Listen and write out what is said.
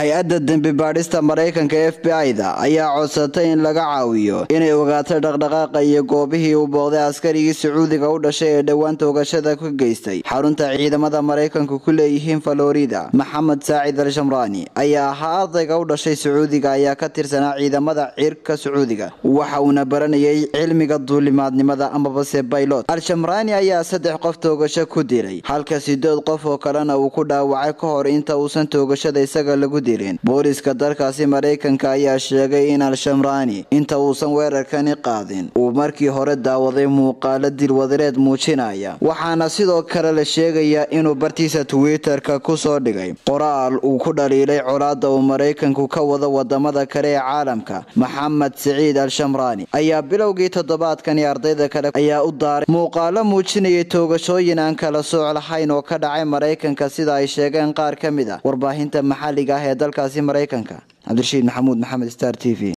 hay-adda dembi baadhista maraykanka f b i-da ayaa codsatay in laga caawiyo inay ogaato dhaqdhaqaaqa iyo goobihii uu booqday askarigii sacuudiga u dhashay ee dhowaan toogashada ka geystay xarunta ciidamada maraykanku ku leeyihiin falorida maxamed saacid al shamraani ayaa ahaa ardayga u dhashay sacuudiga ayaa ka tirsanaa ciidamada cirka sacuudiga waxa uuna baranayay cilmiga duulimaadnimada amabase baylot al-shamraani ayaa saddex qof toogasho ku dilay halka sideed qof oo kalena uu ku dhaawacay ka hor inta uusan toogashada isaga lagu dilin booliska dalkaasi maraykanka ayaa sheegay in al-shamraani inta uusan weerarkani qaadin uu markii hore daawaday muuqaalo dilwadareed muujinaya waxaana sidoo kale la sheegayaa inuu bartiisa twitter-ka kusoo dhigay qoraal uu ku dhaliilay colaada uu maraykanku ka wado wadamada kale ee caalamka maxamed siciid al-shamraani ayaa bilowgii toddobaadkani ardayda kale ayaa u daaray muuqaalo muujinayay toogashooyin aan kala sooc lahayn oo ka dhacay maraykanka sida ay sheegeen qaar ka mid a warbaahinta maxalliga ah ee dalkaasi maraykanka cabdirashiid maxamuud maxamed star t v